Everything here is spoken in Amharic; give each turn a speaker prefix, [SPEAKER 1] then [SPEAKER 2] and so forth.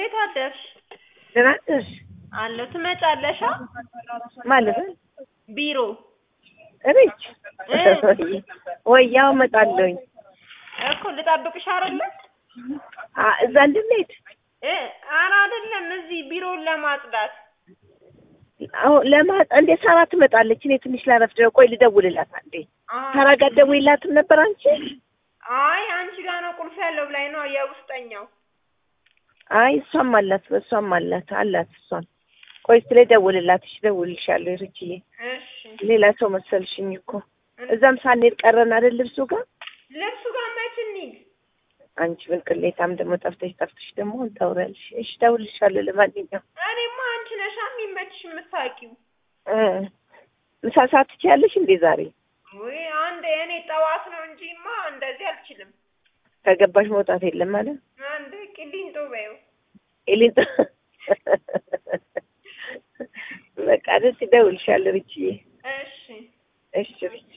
[SPEAKER 1] እንዴት አደርሽ?
[SPEAKER 2] ደህና ነሽ?
[SPEAKER 1] አለሁ። ትመጫለሽ? አ?
[SPEAKER 2] ማለት ነው
[SPEAKER 1] ቢሮ
[SPEAKER 2] እቤት
[SPEAKER 1] እ
[SPEAKER 2] ወይ ያው እመጣለሁኝ።
[SPEAKER 1] እኮ ልጠብቅሽ አይደለ?
[SPEAKER 2] አ እዛ እንድንሄድ
[SPEAKER 1] እ ኧረ አይደለም፣ እዚህ ቢሮውን ለማጽዳት።
[SPEAKER 2] አሁን ለማ እንዴ ሳራ ትመጣለች። እኔ ትንሽ ላረፍድ ነው። ቆይ ልደውልላት አንዴ።
[SPEAKER 1] አ-
[SPEAKER 2] ሳራ ጋር ደውይላትም ነበር አንቺ?
[SPEAKER 1] አይ አንቺ ጋር ነው ቁልፍ ያለው ብላኝ ነው የውስጠኛው።
[SPEAKER 2] አይ እሷም አላት እሷም አላት አላት እሷም። ቆይ ስለ ደውልላት። እሺ እደውልልሻለሁ ርችዬ።
[SPEAKER 1] እሺ
[SPEAKER 2] ሌላ ሰው መሰልሽኝ እኮ እዛም ሳንሄድ ቀረን አይደል ልብሱ ጋር
[SPEAKER 1] ልብሱ ጋር መች እንሂድ?
[SPEAKER 2] አንቺ ምን ቅሌታም ደግሞ ጠፍተሽ ጠፍተሽ ደግሞ ታውሪያለሽ። እሺ እደውልልሻለሁ። ለማንኛውም
[SPEAKER 1] እኔማ አንቺ ነሻ የሚመችሽ የምታውቂው።
[SPEAKER 2] እ ምሳ ሰዓት ትችያለሽ እንዴ ዛሬ?
[SPEAKER 1] ወይ አንድ እኔ ጠዋት ነው እንጂማ እንደዚህ አልችልም።
[SPEAKER 2] ከገባሽ መውጣት የለም ማለት
[SPEAKER 1] አንድ ቂሊንጦ በይው።
[SPEAKER 2] ኤሊን በቃ ደስ ይደውልሻል ርችዬ።
[SPEAKER 1] እሺ
[SPEAKER 2] እሺ ርች